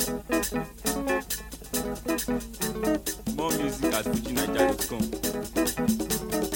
More music at fujinaija.com.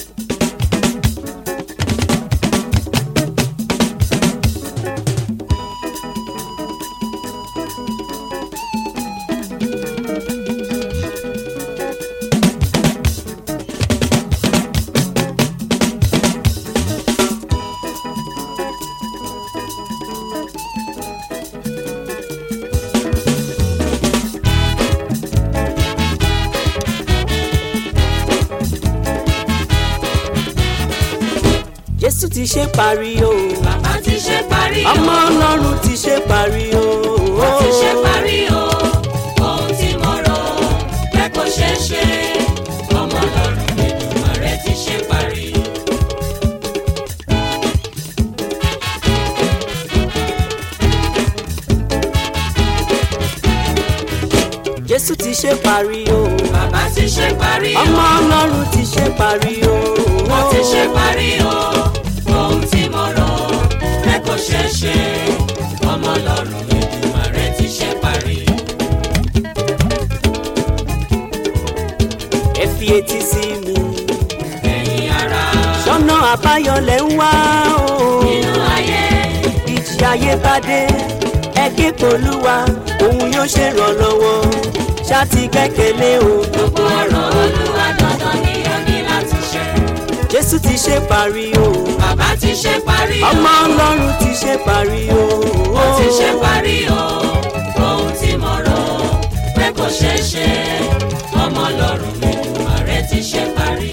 jésù ti ṣe parí o bàbá ti ṣe parí o. ọmọ ọlọ́run ti ṣe parí o ó ti ṣe parí o. ohun tí mo rò pé kò ṣeé ṣe. ọmọ ọlọ́run Èdùmàrè ti ṣe parí. jésù ti ṣe parí o bàbá ti ṣe parí o. ọmọ ọlọ́run ti ṣe parí o ó ti ṣe parí o. ohun tí mo rò pé kò ṣeé ṣe. ọmọ ọlọ́run Èdùmàrè ti ṣe parí. ẹ fi etí sí mi ẹ̀yin ará sọ́nà àbáyọ lẹ̀ ń wá o nínú ayé. ìjì ayé bá dé ẹ ké polúwa òun yóò ṣèrànlọ́wọ́ ṣáàtì gbẹ́kẹ̀lé o gbogbo ọ̀rọ̀ olúwa dandan ni ó ní láti ṣe. jésù ti ṣe parí o bàbá ti ṣe parí o. ọmọ ọlọ́run ti ṣe parí o ó ti ṣe parí o. ohun tí mo rò pé kò ṣeé ṣe. ọmọ ọlọ́run Èdùmàrè ti ṣe parí.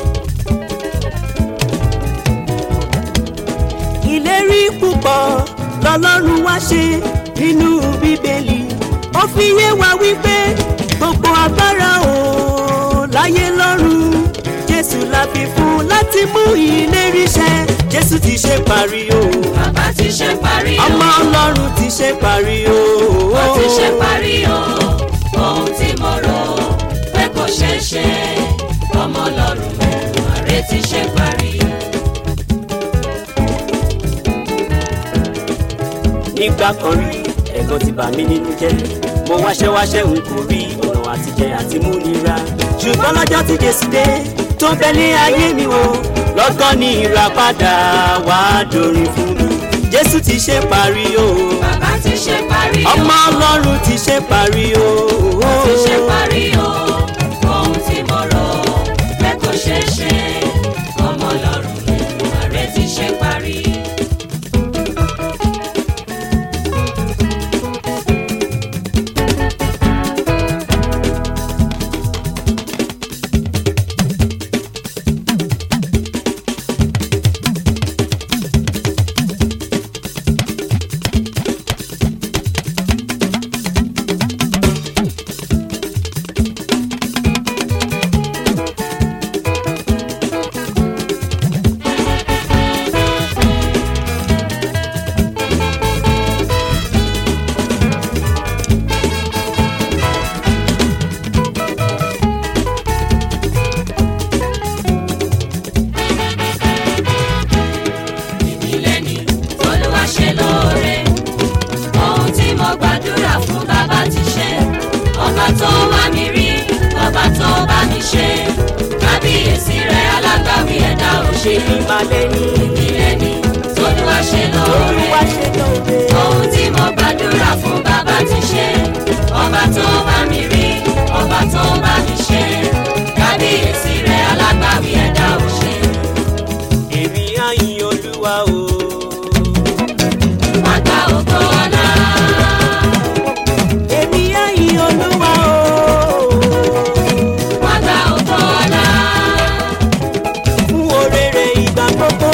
ìlérí púpọ̀ lọ́lọ́run wá ṣe nínú bíbélì ó fi yé wa wípé gbogbo agbára o láyé lọ́run jésù la fi fún láti mú ìlérí ṣẹ jésù ti ṣe parí o bàbá ti ṣe parí o. ọmọ ọlọ́run ti ṣe parí o ó ti ṣe parí o. ohun tí mo rò pé kò ṣeé ṣe. ọmọ ọlọ́run Èdùmàrè ti ṣe parí. nígbà kan rí ẹ̀gàn ti bà mí nínú jẹ́ mo wáṣẹ́ wáṣẹ́ n kò rí ọ̀nà àtijẹ àti mú nira ṣùgbọ́n lọ́jọ́ tí jésù dé tó bẹ ní ayé mi wò lọ́gán ní ìràpadà wá dorin fún mi jésù ti ṣe parí o bàbá ti ṣe parí o. ọmọ ọlọ́run ti ṣe parí o ó ti ṣe parí o. ohun tí mo rò pé kò ṣeé ṣe. ọmọ ọlọ́run Èdùmàrè ti ṣe parí. ìbílẹ̀ ni olúwa ṣe lóore ohun tí mo gbàdúrà fún bàbá ti ṣe ọba tó wá mi rí ọba tó bá mi ṣe kábíyèsí rẹ̀ alágbàwí ẹ̀dá ò ṣe ṣe ìbàlẹ̀ ní ìbílẹ̀ ni olúwa ṣe lóore olúwa ṣe lóore ohun tí mo gbàdúrà fún bàbá ti ṣe ọba tó bá mi rí ọba tó bá mi ṣe kábíyèsí rẹ̀ alágbàwí ẹ̀dá ò ṣe. èmi àyìn olúwa o. wọ́n gba ògo ọlá. èmi àyìn olúwa o. wọ́n gba ògo ọlá. fún oréré ìgbà gbogbo.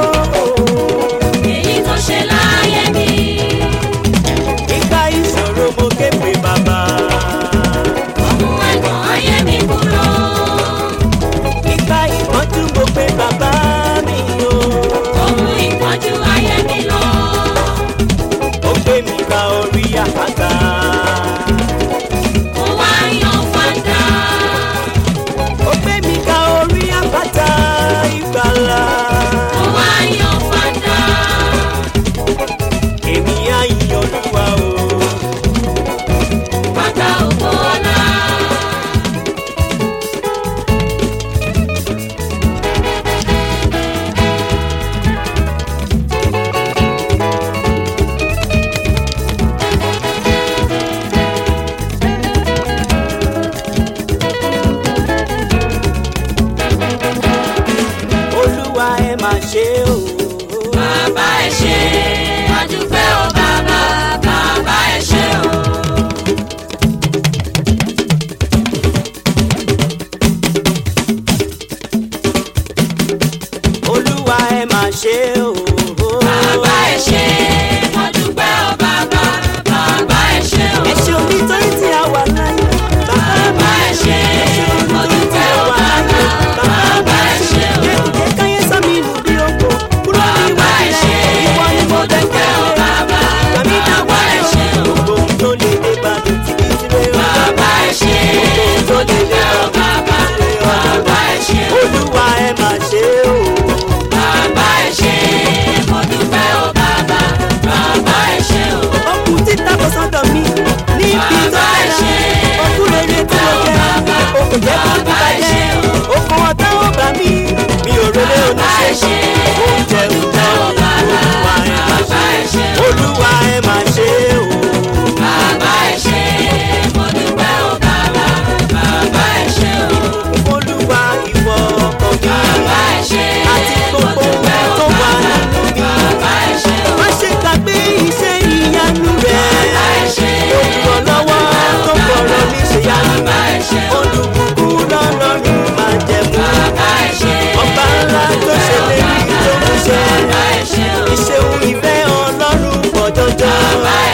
èyí tó ṣe láyé mi. nígbà ìṣòro mo ké pe bàbá. ọmú ẹ̀gbọ́n ayé mi kúrò. nígbà ìpọ́njú mo pe bàbá mi o. ọmú ìpọ́njú ayé mi lọ. ó gbé mi ka orí àpáta. mo wá yan fanda. ó gbé mi ka orí àpáta ìgbàlà. mo wá yan fanda. èmi àyìn olúwa o.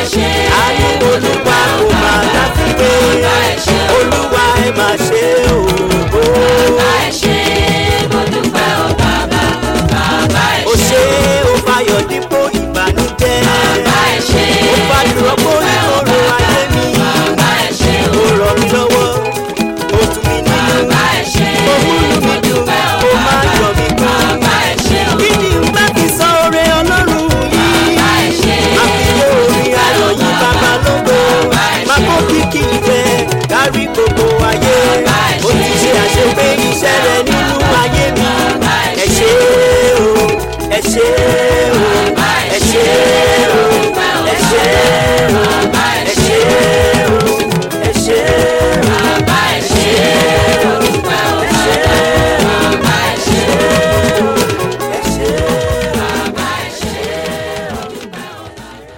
ṣe àánú olúwa kò máa láfiwé bàbá ẹ ṣé o. olúwa ẹ máa ṣe òwò. bàbá ẹ ṣé mo dúpẹ́ o bàbá bàbá ẹ ó ṣé ṣe ó fayọ̀ dípò ìbànújẹ́ bàbá ẹ ṣé ó fàdúrà kó ìkorò ayé mi bàbá ẹ ṣé ó rọ̀ mí lọ́wọ́ ó tún mi nínú bàbá ẹ ṣé ó múlù mi dùn ó máa yọ̀ mí kú. bàbá ẹ ṣé o. kí ni n bá fi sọ oore ọlọ́run yìí. bàbá ẹ ṣé àfiwé orin ayọ̀ yìí bàbá lógo máa kó kíkì ìfẹ́ kárí gbogbo ayé ó ti ṣe àṣepé iṣẹ́ rẹ nínú ayé mi ẹ ṣé o ẹ ṣé o ẹ ṣé o ẹ ṣé o ẹ ṣé o ẹ ṣé o bàbá ẹ ṣé mo dúpẹ́ o bàbá bàbá ẹ ṣé ẹ ṣé o. bàbá ẹ ṣé mo dúpẹ́ o bàbá.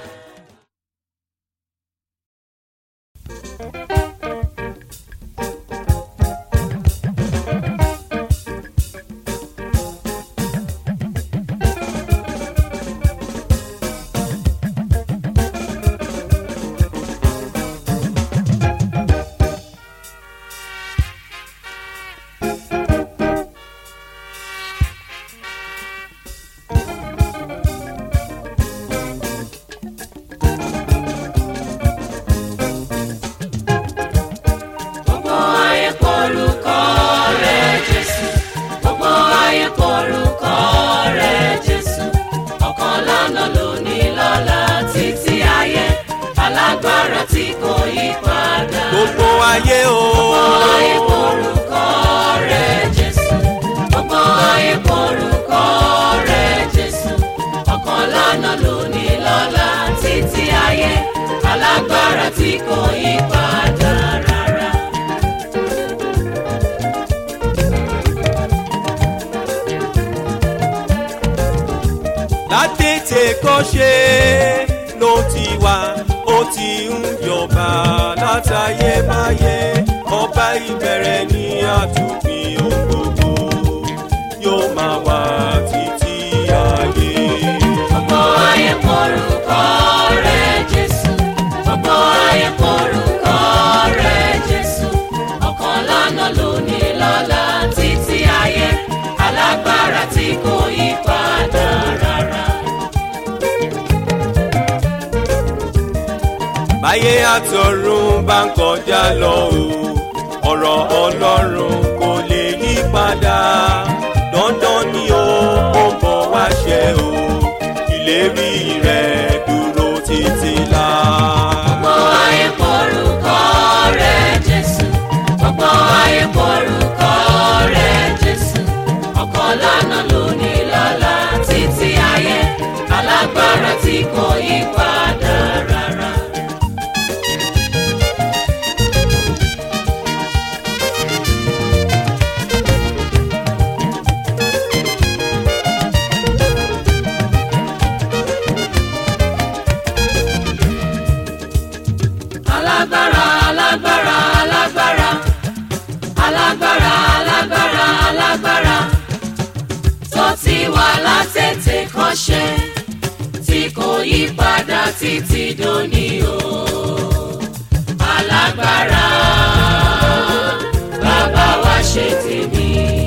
Gbogbo ayé porúkọ rẹ̀ Jésù. Gbogbo ayé porúkọ rẹ̀ Jésù. Ọ̀kan lánàá lónìí lọ́la títí ayé. Alágbára tí kò yí padà. gbogbo ayé o. Gbogbo ayé porúkọ rẹ̀ Jésù. Gbogbo ayé porúkọ rẹ̀ Jésù. Ọ̀kan lánàá lónìí lọ́la títí ayé. Alágbára tí kò yí padà rárá. látètè kọ́ ṣe ló ti wá ó ti ń jọba látayébáyé ọba ìbẹ̀rẹ̀ ní àtúnfin ohun gbogbo yóò máa wà títí ayé. Gbogbo ayé porúkọ rẹ̀ Jésù. Gbogbo ayé porúkọ rẹ̀ Jésù. Ọ̀kan lánàá lónìí lọ́la títí ayé. Alágbára tí kò yí padà rárá. báyé àtọ̀run bá ń kọjá lọ o ọ̀rọ̀ ọlọ́run kò lè yí padà dandan ni o ó bọ̀ wá ṣẹ o ìlérí rẹ̀ dúró títí la. Gbogbo ayé porúkọ rẹ̀ Jésù. Gbogbo ayé porúkọ rẹ̀ Jésù. Ọ̀kan lánàá lónìí lọ́la títí ayé. Alágbára tí kò yí padà rárá. alágbára alágbára alágbára alágbára alágbára alágbára tó ti wà látètè kọ́ṣe tí kò yí padà títí dòní o alágbára bàbá wa ṣe tèmi.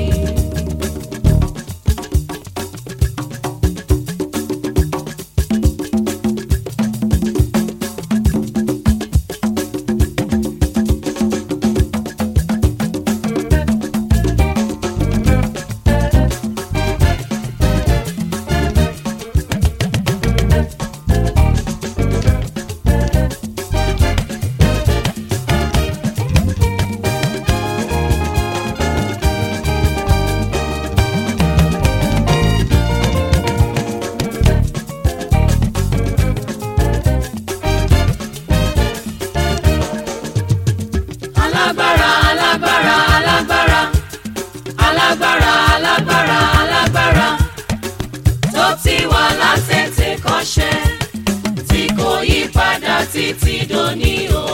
alágbára alágbára alágbára alágbára alágbára alágbára tó ti wà látètè kọ́ṣẹ́ tí kò yí padà títí dòní o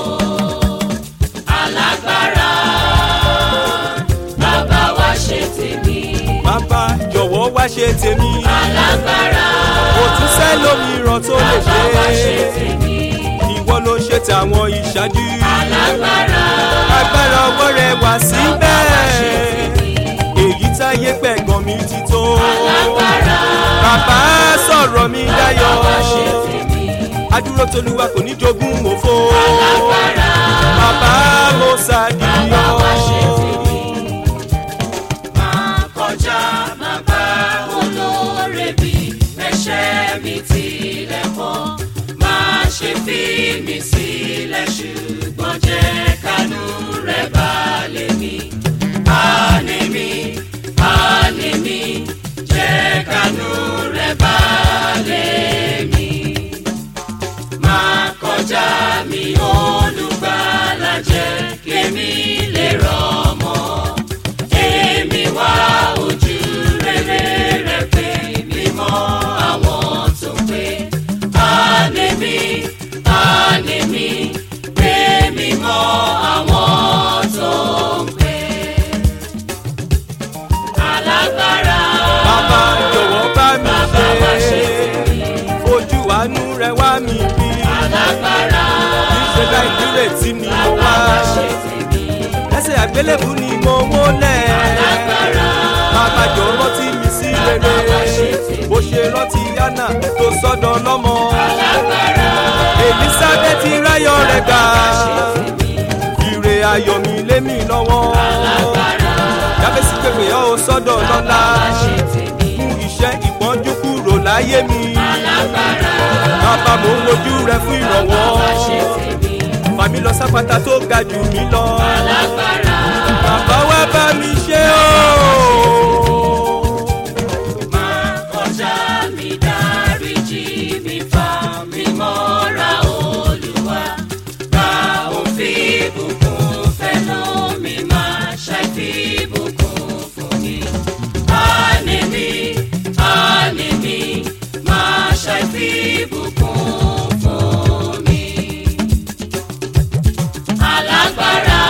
alágbára bàbá wa ṣe tèmi bàbá jọ̀wọ́ wá ṣe tèmi alágbára kò tún sẹ́lòmíràn tó lè bàbá wa ṣe ṣe tèmi tàwọn ìṣáájú. alágbára agbára ọwọ́ rẹ̀ wá síbẹ̀. èyí táyé pẹ̀gàn mi ti tó. alágbára bàbá sọ̀rọ̀ mi dayọ̀. wá ṣe tèmi adúró tolúwa kò ní jogún òfo. alágbára bàbá mo wá ṣe ṣàdìyàn. tèmi. máa kọjá máa bá olóore bí ẹ̀ṣẹ̀ mi tilẹ̀ pọ̀ máa ṣe fi mi sílẹ̀ ṣùgbọ́n jẹ́ kánú rẹ̀ balẹ̀ mi. Àní mi, àní mi, jẹ́ kánú rẹ̀ balẹ̀ mi. Máa kọjá mi olùgbàlà jẹ́ kémi lè rọmọ. Èmi wá ojú rere rẹ̀ pé mímọ́ àwọn tó pé. Àní mi, àní mi, pé mímọ́ àwọn tó ń pé. Alágbára. bàbá jọ̀wọ́ bá mi Bàbá wá ṣe ṣe. tèmi. ojú àánú rẹ̀ wá mi rí. Alágbára. ìṣe láì nírètí ni mo wá. Bàbá wá ṣe tèmi. ẹsẹ̀ àgbélébù ni mo wólẹ̀. Alágbára. bàbá jọ rántí mi sí rere. Bàbá wá ṣe tèmi. bó ṣe rántí yánà tó sọ́dọ̀ lọ́mọ. Alágbára. elizabeth ráyọ̀ rẹ̀ gbà. ire ayọ̀ mi lé mi lọ́wọ́. Alágbára. jábẹ́sì pépè ọ́ ò sọ́dọ̀ lọ́la. Bàbá ṣe tèmi. mú iṣẹ́ ìpọ́njú kúrò láyé mi. Alágbára. bàbá mo ń wojú rẹ fún ìrànwọ́. Bàbá ṣe tèmi. fàmí lọ sápátá tó ga jù mí lọ. Alágbára. bàbá wa bá mi ṣe o. Máa kọjá mi dáríjì mi fà mí mọ́ra Olúwa. Bá òun fi bùkún fẹ́ lómi máa ṣàì fi bùkún fún mi. Àní mi, àní mi, máa ṣàì fi bùkún fún mi. Alágbára,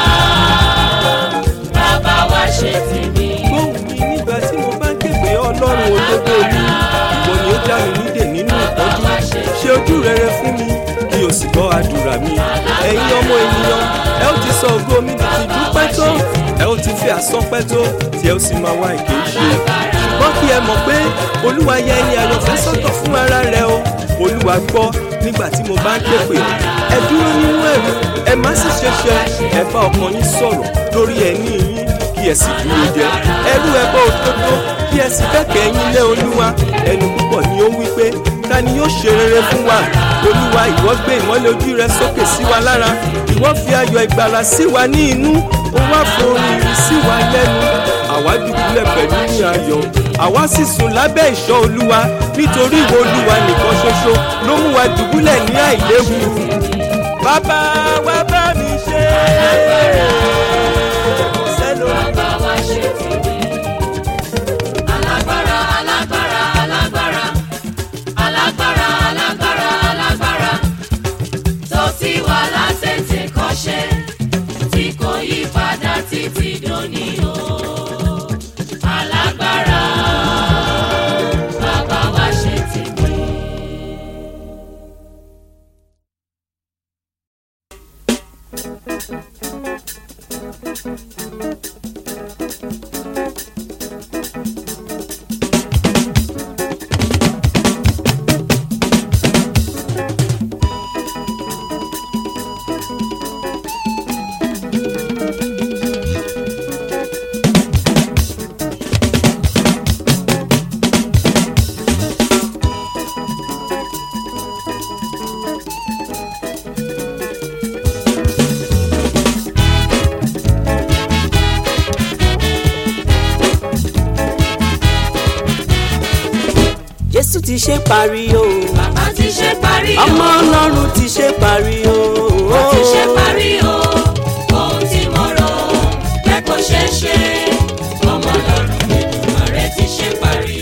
bàbá wa ṣe tèmi. gbóhùn mi nígbà tí mo bá ń képe ọlọ́run òdodo mi. ìwọ ni ó já mi nídè nínú ìtọ́jú. ṣe ojú rere fún mi kí o sì gbọ́ àdúrà mi. ẹ̀yin ọmọ ènìyàn ẹ ó ti sọ ògo mi di ti dúpẹ́ tó. ẹ ó ti fi àsọpẹ́ tó tí ẹ ó sì máa wá èké ṣe. ṣùgbọ́n kí ẹ mọ̀ pé olúwa yẹ ẹni àyànfẹ́ sọ́tọ̀ fún ara rẹ o. olúwa gbọ́ nígbà tí mo bá ń képe. ẹ dúró nínú ẹ̀rù ẹ má sì ṣe ṣe ẹ bá ọkàn yín sọ̀rọ̀ lórí ẹ̀ní yín kí ẹ sì dúró jẹ ẹrú ẹbọ òdodo kí ẹ sì kẹkẹ yín lé olúwa ẹnu púpọ̀ ni ó wí pé ta ni yóò ṣe rere fún wa olúwa ìwọ gbé ìmọ́lẹ̀ ojú rẹ sókè sí wa lára ìwọ fi ayọ̀ ìgbàlà sí wa ní inú ó wá forin sí wa lẹ́nu àwa dùbúlẹ̀ pẹ̀lú ní ayọ̀ àwa sì sùn lábẹ́ ìṣọ́ olúwa nítorí ìwọ olúwa nìkan ṣoṣo ló mú wa dùbúlẹ̀ ní àìléwu bàbá wa bá mi ṣe kò sẹ́lómi. Bàbá wa ṣe tèmi. Alágbára, alágbára, alágbára. Alágbára, alágbára, alágbára. Tó ti wà látètè kọ́ṣẹ́, tí kò yí padà títí dòní o. Alágbára, bàbá wa ṣe tèmi. jésù ti ṣe parí o Bàbá ti ṣe parí o. ọmọ ọlọ́run ti ṣe parí o Ó ti ṣe parí o. Ohun tí mo rò pé kò ṣeé ṣe. Ọmọ Ọlọ́run Èdùmàrè ti ṣe parí.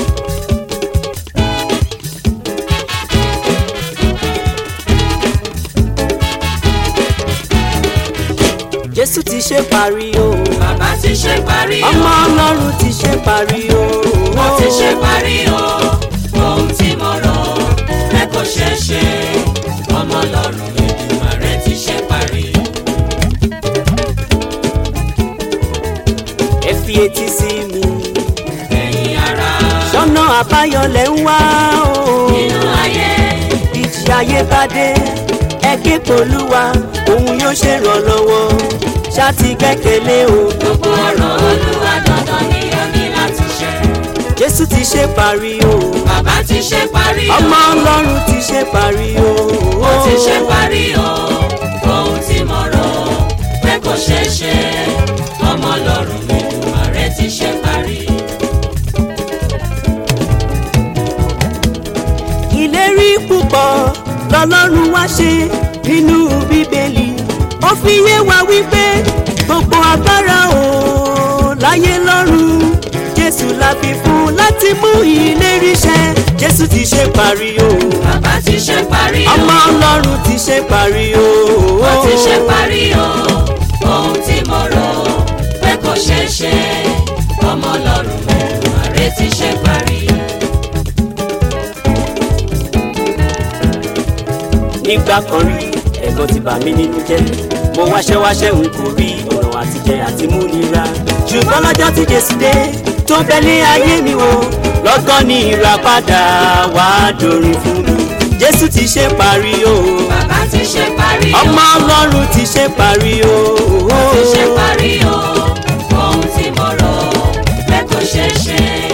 jésù ti ṣe parí o Bàbá ti ṣe parí o. ọmọ ọlọ́run ti ṣe parí o Ó ti ṣe parí o. Ohun tí mo rò pé kò ṣeé ṣe. Ọmọ Ọlọ́run Èdùmàrè etí sí mi ẹ̀yin ara sọ́nà àbáyọlẹ̀ ń wá o nínú ayé ìjì ayé bá dé ẹ ké polúwa òun yóò ṣèrànlọ́wọ́ ṣáàtì kẹ́kẹ́lé o gbogbo ọ̀rọ̀ olúwa dandan ni ó ní láti ṣe jésù ti ṣe parí o bàbá ti ṣe parí o ọmọ ọlọ́run ti ṣe parí o ó ti ṣe parí o ohun tí mo rò pé kò ṣeé ṣe ọmọ ọlọ́run Èdùmàrè ti ṣe parí. ìlérí púpọ̀ lọ́lọ́run wá ṣe nínú bíbélì ó fi yé wa wípé gbogbo agbára o láyé lọ́run jésù la fi fún láti mú ìlérí ṣẹ jésù ti ṣe parí o bàbá ti ṣe parí o ọmọ ọlọ́run ti ṣe parí o ó ti ṣe parí o ohun tí mo rò pé kò ṣeé ṣe ọmọ ọlọ́run Èdùmàrè ti ṣe parí. nígbà kan rí ẹ̀gàn ti bà mí nínú jẹ́ mo wáṣẹ́ wáṣẹ́ n kò rí ọ̀nà àtijẹ àti múnira ṣùgbọ́n lọ́jọ́ tí jésù dé tó bẹ ní ayé mi wò lọ́gán ní ìràpadà wá dorin fún mi jésù ti ṣe parí o bàbá ti ṣe parí o ọmọ ọlọ́run ti ṣe parí o ti ṣe parí o ohun tí mo rò pé kò ṣeé ṣe